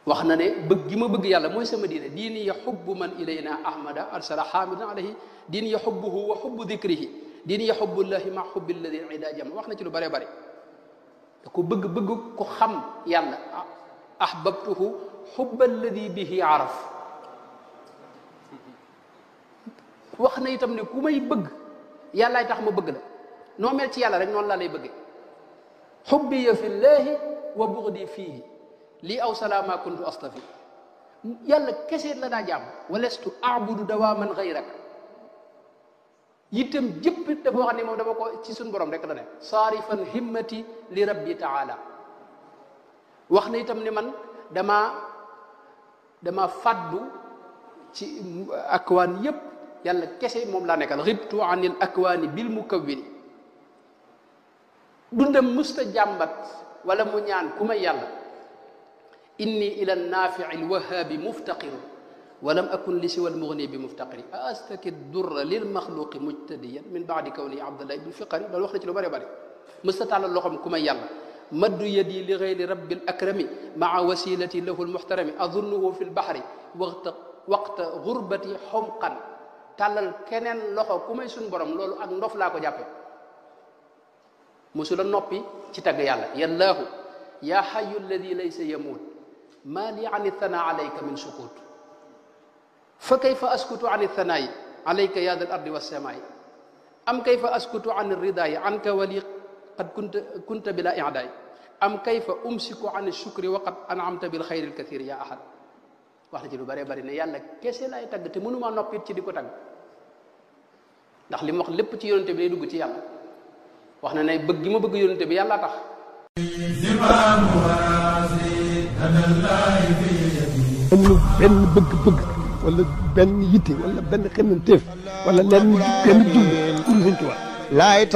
wax na ne bëgg gi ma bëgg yàlla mooy sama diine diini ya xubbu man ilayna ahmada arsala xaamidan alayhi diini ya xubbuhu wa xubbu dikrihi diini ya xubbullahi ma xubbi alladi ida jama wax na ci lu bare bare da ko bëgg bëgg ko xam yàlla ahbabtuhu xubba alladi bihi araf wax na itam ne ku may bëgg yàllaay tax ma bëgg la noo mel ci yàlla rek noonu laa lay bëgge xubbiya fi llahi wa bugdi fiihi lii aw salaama kuntu astafi yàlla kese la daa jàmm walestu abudu dawaman gayrak itam jëpp dafa wax ne moom dama ko ci suñu borom rek la ne saarifan himmati li rabbi taala wax na itam ne man dama dama faddu ci akwaan yépp yàlla kese moom laa nekkal ribtu anil akwaani bil mukawwini dundam musta jàmbat wala mu ñaan ku may yàlla inni ila naafici alwahaabi muftaqiru walam akun li siwa almugni bi muftaqiri a astaki durra lil maxluqi mujtadiyan min baadi kawni abdullah ibn fiqari loolu wax na ci lu bëri bëri musta tàllal loxoom ku may yàlla maddu yadi li gayri rabbi alakrami maa wasilati lahu almuxtarami adunnuhu fi lbaxri waqta waqta gurbati xomqan tàllal keneen loxo ku may suñ borom loolu ak ndof laa ko jàppe musula noppi ci tagg yàlla yallaahu yaa xayu alladi laysa yamuut maa li an ithana alayka min sukut fa kayfa askutu an ithanaayi alayka ya dal ardi wassamaayi am kayfa askutu an ridaayi anka wali qad kunta kunta bila idaay am kayfa umsiku an shukri wa qad anamta bil xayri alkathir ya ahad wax na ci lu bëree bëri ne yàlla kese laay tagg te mënumaa noppit ci di ko tagg ndax li mu wax lépp ci yonente bi day dugg ci yàlla wax na ne bëgg gi ma bëgg yonente bi yàlla tax amul benn bëgg-bëgg wala benn yitte wala benn xemmanteef wala lenn benn jublu pour Sëñ Tuubaa